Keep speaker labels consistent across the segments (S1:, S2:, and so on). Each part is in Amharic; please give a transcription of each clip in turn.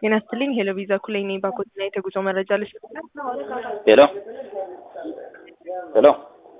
S1: ጤና ይስጥልኝ ሄሎ ቪዛ ኩሌ ነኝ ባኮትና የተጉዞ መረጃ ልስጥ
S2: ሄሎ ሄሎ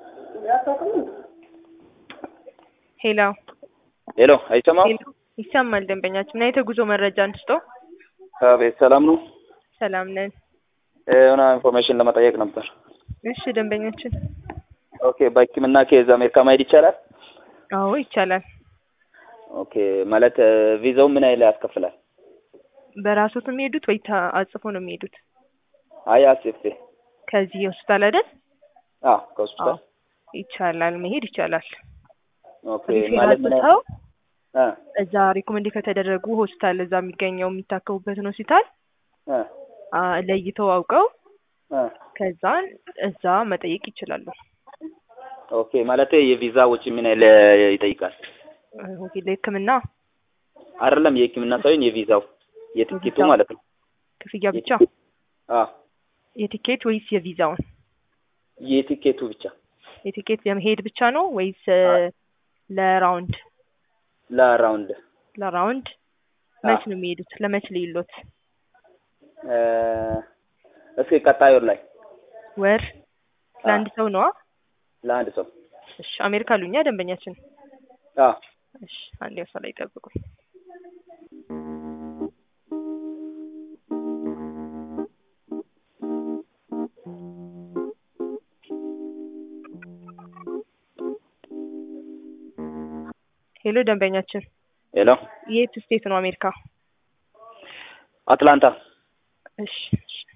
S1: ሄሎ
S2: ሄሎ አይሰማም?
S1: ሄሎ ይሰማል ደንበኛችን እና የተጉዞ መረጃ እንስጦ
S2: አቤት ሰላም ነው።
S1: ሰላም ነን
S2: የሆነ ኢንፎርሜሽን ለመጠየቅ ነበር።
S1: እሺ ደንበኛችን
S2: ኦኬ በሕክምና ኬዝ አሜሪካ ማሄድ ይቻላል?
S1: አዎ ይቻላል
S2: ኦኬ ማለት ቪዛው ምን ያህል ያስከፍላል?
S1: በራሶት የሚሄዱት ወይ አጽፎ ነው የሚሄዱት
S2: አይ አስፌ
S1: ከዚህ ሆስፒታል አይደል
S2: አዎ ከሆስፒታል
S1: ይቻላል መሄድ ይቻላል
S2: ኦኬ ማለት ምን ያህል
S1: ሰው
S2: እ
S1: እዛ ሪኮመንድ ከተደረጉ ሆስፒታል እዛ የሚገኘው የሚታከሙበትን ሆስፒታል
S2: እ
S1: አ፣ ለይተው አውቀው
S2: እ
S1: ከዛን እዛ መጠየቅ ይችላሉ።
S2: ኦኬ ማለት የቪዛ ወጪ ምን ያህል ይጠይቃል?
S1: ኦኬ ለሕክምና
S2: አይደለም የሕክምና ሳይሆን የቪዛው የትኬቱ
S1: የቪዛው?
S2: ማለት ነው።
S1: ክፍያ ብቻ
S2: አዎ
S1: የቲኬት ወይስ የቪዛውን?
S2: የቲኬቱ ብቻ
S1: የቲኬት ለመሄድ ብቻ ነው ወይስ እ፣ ለራውንድ?
S2: ለራውንድ
S1: ለራውንድ መች ነው የሚሄዱት? ለመች ልይሎት?
S2: እ፣ እስኪ ቀጣይ ወር ላይ
S1: ወር ለአንድ ሰው ነዋ።
S2: ለአንድ ሰው
S1: እሺ አሜሪካ አሉኛ ደንበኛችን።
S2: አዎ
S1: እሺ አንዴ እሷ ላይ ጠብቁ። ሄሎ ደንበኛችን
S2: ሄሎ
S1: የት ስቴት ነው አሜሪካ?
S2: አትላንታ
S1: እሺ እሺ